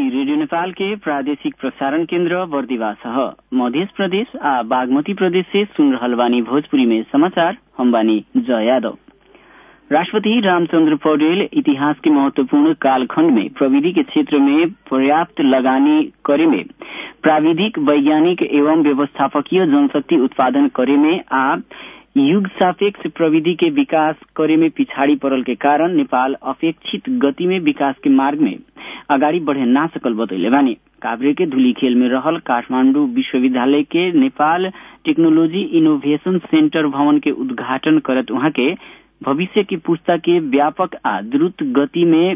radio Nepal के प्रादेशिक प्रसारण केन्द्र बर्दिवा सह मध्य प्रदेश आ बागमती प्रदेश से सुन रहल बानी भोजपुरी में समाचार हम बानी जय यादव राष्ट्रपति रामचंद्र पौडेल इतिहास के महत्वपूर्ण कालखंड में प्रविधि के क्षेत्र में पर्याप्त लगानी करे में प्राविधिक वैज्ञानिक एवं व्यवस्थापकीय जनशक्ति उत्पादन करे में आ युग सापेक्ष प्रविधि के विकास करे में पिछाड़ी पड़ल के कारण नेपाल अपेक्षित गति में विकास के मार्ग में अगाडि बढ़े ना सकल बतैले बानी काभ्रे के धुलीखेल में रहल काठमाण्डु विश्वविद्यालय के नेपाल टेक्नोलॉजी इनोवेशन सेन्टर भवन के उद्घाटन करत उहाँ के भविष्य की पुस्ता के व्यापक आ द्रुत गति में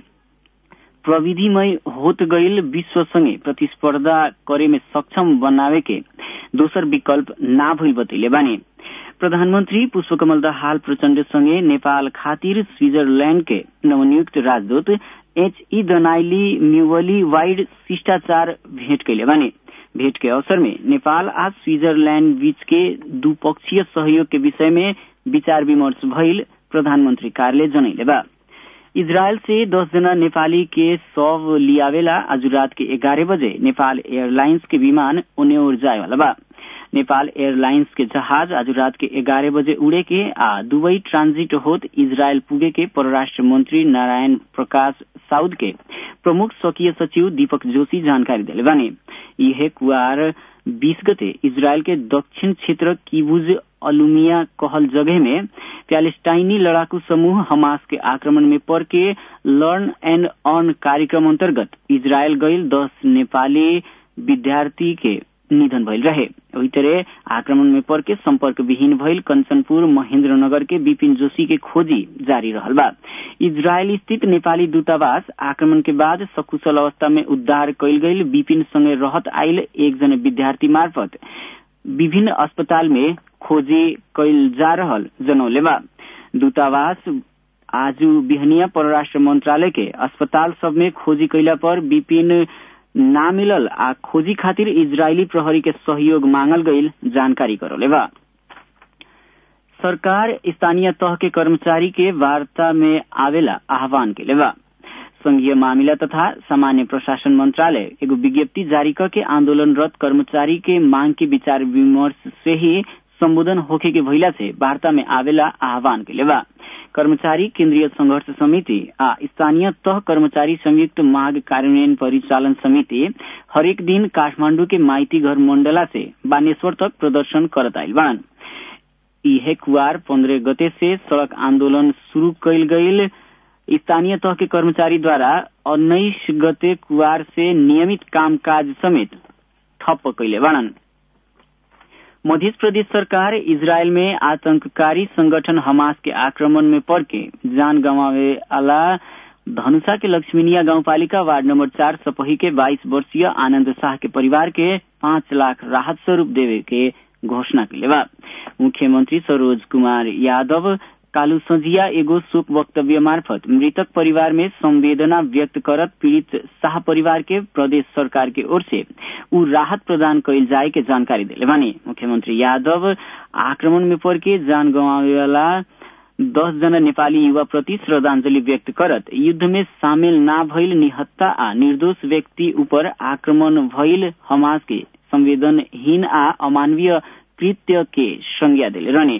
प्रविधिमय होत गईल विश्व संगे प्रतिस्पर्धा करे में सक्षम बनावे के दोसर विकल्प ना भइल बतैले बानी प्रधानमन्त्री पुष्पकमल दाहाल प्रचण्ड सँगै नेपाल खातिर स्विजरल्याण्ड के नवनियुक्त राजदूत एच ई दनाइली म्युवली वाइड शिष्टाचार भेट कैले बानी भेट के अवसर में नेपाल आ स्विजरल्याण्ड बीच के द्विपक्षीय सहयोग के विषय में विचार विमर्श भइल प्रधानमन्त्री कार्यालय जनैले बा इजरायल से दस जना नेपाली के शव लियावेला आज रात के ग्यारह बजे नेपाल एयरलाइंस के विमान ओने ओर जाए वाला बा नेपाल एयरलाइंस के जहाज आज रात के ग्यारह बजे उड़े के आ दुबई ट्रांजिट होत इजरायल पुगे के परराष्ट्र मंत्री नारायण प्रकाश साउद के प्रमुख स्वकीय सचिव दीपक जोशी जानकारी दिले बानी यह कुआर बीस गते इजरायल के दक्षिण क्षेत्र किबुज अलुमिया कहल जगह में प्यालेस्टाइनी लड़ाकू समूह हमास के आक्रमण में पड़ के लर्न एंड अर्न कार्यक्रम अंतर्गत इजरायल गईल दस नेपाली विद्यार्थी के निधन भइल रहे वही तरह आक्रमण में पड़ के संपर्क विहीन भइल कंचनपुर महेन्द्रनगर के विपिन जोशी के खोजी जारी रहल बा इजरायल स्थित नेपाली दूतावास आक्रमण के बाद सकुशल अवस्था में उद्धार कैल गईल विपिन संगे रहत आयल एक जने विद्यार्थी मार्फत विभिन्न अस्पताल में खोजी कैल जा रहल जनौले बा दूतावास आज बिहनिया परराष्ट्र मंत्रालय के अस्पताल सब में खोजी कैला पर विपिन ना मिलल आ खोजी खातिर इजरायली प्रहरी के सहयोग मांगल गईल जानकारी करौले बा सरकार स्थानीय तह के कर्मचारी के वार्ता में आवेला आह्वान के बा संघीय मामिला तथा सामान्य प्रशासन मंत्रालय एगो विज्ञप्ति जारी करके आंदोलनरत कर्मचारी के मांग के विचार विमर्श से ही संबोधन होखे के भइला से वार्ता में आवेला आह्वान के बा कर्मचारी केन्द्रीय संघर्ष समिति आ स्थानीय तह कर्मचारी संयुक्त मांग कार्यान्वयन परिचालन समिति हरेक दिन काठमांडू के माइती घर मंडला से बानेश्वर तक प्रदर्शन करत आयल बान इहे कुआर पंद्रह गते से सड़क आंदोलन शुरू कैल गईल स्थानीय तह के कर्मचारी द्वारा उन्नीस गते कुआर से नियमित कामकाज समेत ठप्प कैले बाणन मध्य प्रदेश सरकार इजरायल में आतंककारी संगठन हमास के आक्रमण में पड़ के जान गंवावे वाला धनुषा के लक्ष्मीनिया गाउँपालिका वार्ड नंबर चार सपही के 22 वर्षीय आनंद शाह के परिवार के पाँच लाख राहत स्वरूप देवे के घोषणा के बा मुख्यमंत्री सरोज कुमार यादव कालू संझिया एगो शोक वक्तव्य मार्फत मृतक परिवार में संवेदना व्यक्त करत पीड़ित शाह परिवार के प्रदेश सरकार के ओर से उ राहत प्रदान कैल जाए के जानकारी दिले बानी मुख्यमंत्री यादव आक्रमण में पड़ के जान गंवावे वाला दस जना नेपाली युवा प्रति श्रद्धांजलि व्यक्त करत युद्ध में शामिल ना भइल निहत्ता आ निर्दोष व्यक्ति ऊपर आक्रमण भइल हमास के संवेदनहीन आ अमानवीय कृत्य के संज्ञा दिले रहने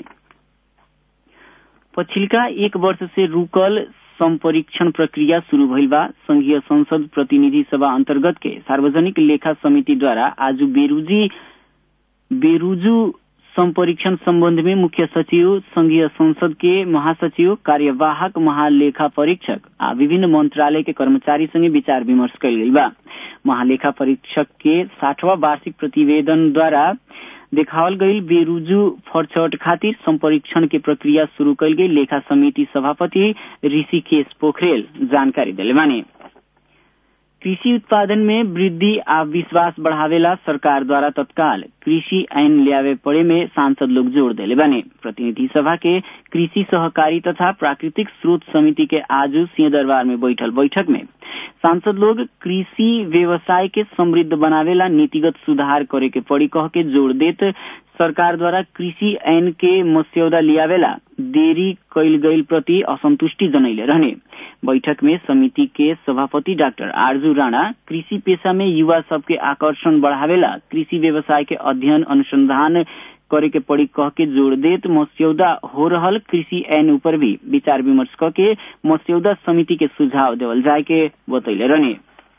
पछिल्का एक वर्ष से रुकल संपरीक्षण प्रक्रिया शुरू भइल बा संघीय संसद प्रतिनिधि सभा अंतर्गत के सार्वजनिक लेखा समिति द्वारा आज बेरुजी बेरुजू संपरीक्षण संबंध में मुख्य सचिव संघीय संसद के महासचिव कार्यवाहक महालेखा परीक्षक आ विभिन्न मंत्रालय के कर्मचारी संगे विचार विमर्श कल गई बा महालेखा परीक्षक के साठवा वार्षिक प्रतिवेदन द्वारा देखावल गई बेरुजू फरछट खातिर संपरीक्षण के प्रक्रिया शुरू कल गई लेखा समिति सभापति ऋषिकेश पोखरेल जानकारी दिले बानी कृषि उत्पादन में वृद्धि आ विश्वास बढ़ावेला सरकार द्वारा तत्काल कृषि ऐन ल्यावे पड़े में सांसद लोग जोड़ दिले बानी प्रतिनिधि सभा के कृषि सहकारी तथा प्राकृतिक स्रोत समिति के आज सिंहदरबार में बैठल बैठक में सांसद लोग कृषि व्यवसाय के समृद्ध बनावेला नीतिगत सुधार करे के पड़ी कह के जोड़ देत सरकार द्वारा कृषि ऐन के मस्यौदा लियावेला देरी कैल गईल प्रति असंतुष्टि जनैले रहने बैठक में समिति के सभापति डाक्टर आरजू राणा कृषि पेशा में युवा सबके आकर्षण बढ़ावेला कृषि व्यवसाय के अध्ययन अनुसंधान करे के पड़ी कह के जोड़ देत मस्यौदा हो रहल कृषि ऐन ऊपर भी विचार विमर्श क के मस्यौदा समिति के सुझाव देवल जाए के बतैले रहने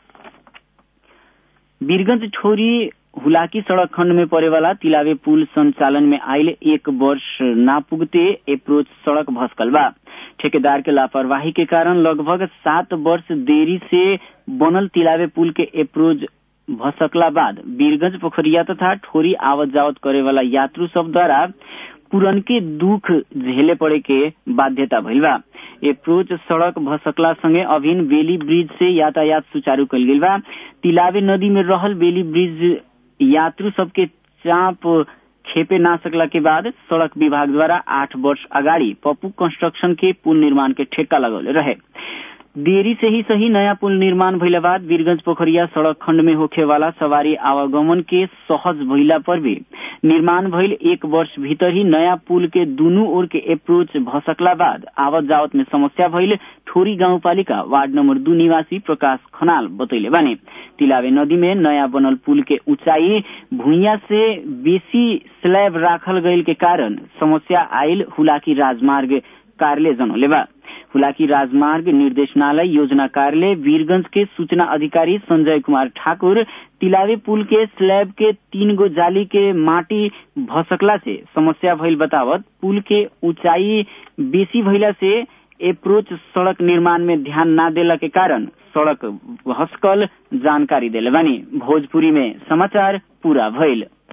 वीरगंज ठोरी हुलाकी सड़क खंड में पड़े वाला तिलावे पुल संचालन में आयल एक वर्ष ना पुगते अप्रोच सड़क भस्कल बा ठेकेदार के लापरवाही के कारण लगभग सात वर्ष देरी से बनल तिलावे पुल के अप्रोच भसकला बाद वीरगंज पोखरिया तथा ठोरी आवत जावत करे वाला यात्रु सब द्वारा पुरनके दुख झेले पड़े के बाध्यता भइल बा एप्रोच सड़क भसकला संगे अभिन बेली ब्रिज से यातायात सुचारू कल गेल बा तिलावे नदी में रहल बेली ब्रिज यात्रु सबके चाप खेपे ना सकला के बाद सड़क विभाग द्वारा आठ वर्ष अगाडि पप्पू कंस्ट्रक्शन के पुल निर्माण के ठेक्का लगौले रहे देरी से ही सही नया पुल निर्माण भइला बाद वीरगंज पोखरिया सड़क खंड में होखे वाला सवारी आवागमन के सहज भइला पर भी निर्माण भइल एक वर्ष भीतर ही नया पुल के दुनू ओर के अप्रोच भसकला बाद आवत जावत में समस्या भइल ठोरी गाउँपालिका वार्ड नम्बर दू निवासी प्रकाश खनाल बतैले बाने तिलावे नदी में नया बनल पुल के ऊंचाई भुइया से बेसी स्लैब राखल गईल के कारण समस्या आयल हुलाकी राजमार्ग कार्यालय जनौले बा हुलाकी राजमार्ग निर्देशनालय योजना कार्यालय वीरगंज के सूचना अधिकारी संजय कुमार ठाकुर तिलावे पुल के स्लैब के तीन गो जाली के माटी भसकला से समस्या भइल बतावत पुल के ऊंचाई बेसी भइला से अप्रोच सड़क निर्माण में ध्यान न देला के कारण सड़क भस्कल जानकारी देले बानी भोजपुरी में समाचार पूरा भइल